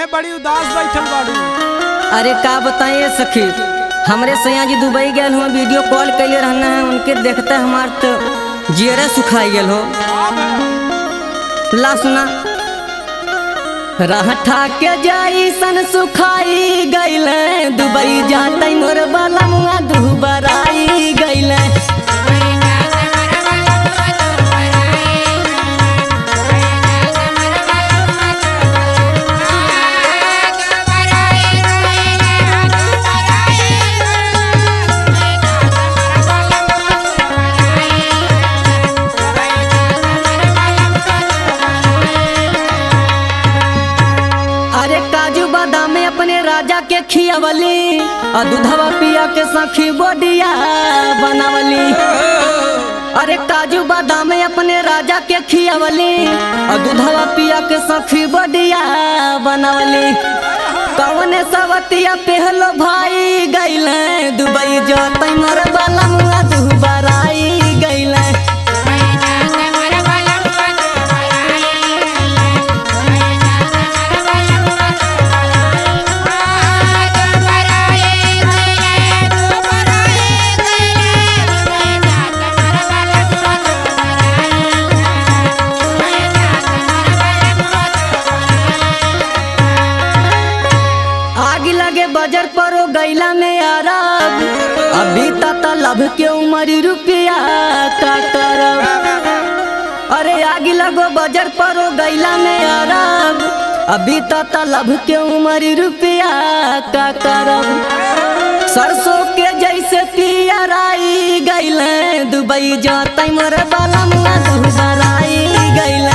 काहे बड़ी उदास बैठल बाड़ू अरे का बताइए सखी हमरे सैया जी दुबई गए हुआ वीडियो कॉल कैले रहना है उनके देखते हमार तो जियरे सुखाई गेल हो ला सुना रहठा के जाई सन सुखाई गईले दुबई जाते मोर बलमुआ दुबराई गईले अरे काजू बादाम में अपने राजा के खियावली और दूधवा पिया के सखी बोडिया बनावली अरे काजू बादाम में अपने राजा के खियावली और दूधवा पिया के सखी बोडिया बनावली कौने सवतिया पहलो भाई गईले दुबई जोतई मोर बलमुआ दुबराई गईले आग लगे बजर पर ओ गैला में अरब अभी तक लभ के उमरी रुपया का करब अरे आग लगो बजर पर ओ गैला में अरब अभी तक लभ के उमरी रुपया का करब सरसों के जैसे पियराई गैले दुबई जाते मोर बलमुआ दुबराई गैले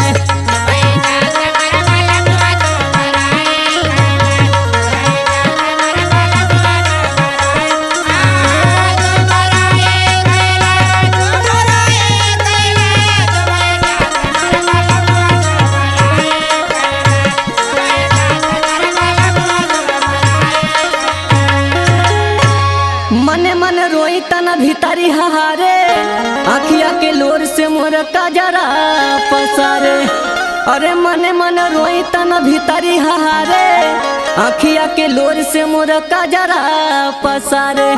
मने मन रोई तना भीतरी हारे आखिया के लोर से मोर कजरा पसारे अरे मने मन रोई तना भीतरी हारे आखिया के लोर से मोर कजरा पसारे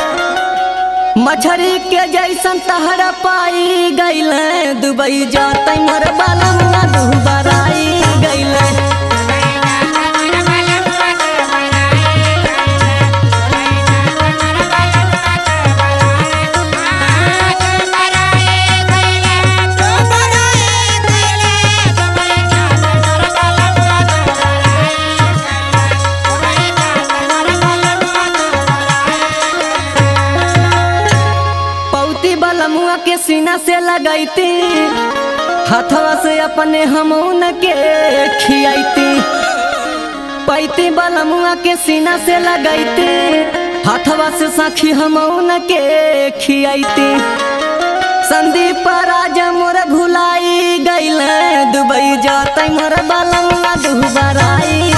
मछरी के जैसन तहरा पाई गईले दुबई जाते मोर बालमुआ दुबराई गईले पौती बलमुआ के सीना से लगैती हथवा से अपने हमून के खियाती पैती बलमुआ के सीना से लगैती हथवा से सखी हमून के खियाती संदीप राजा मोर भुलाई गईले दुबई जाते मोर बलमुआ दुबराई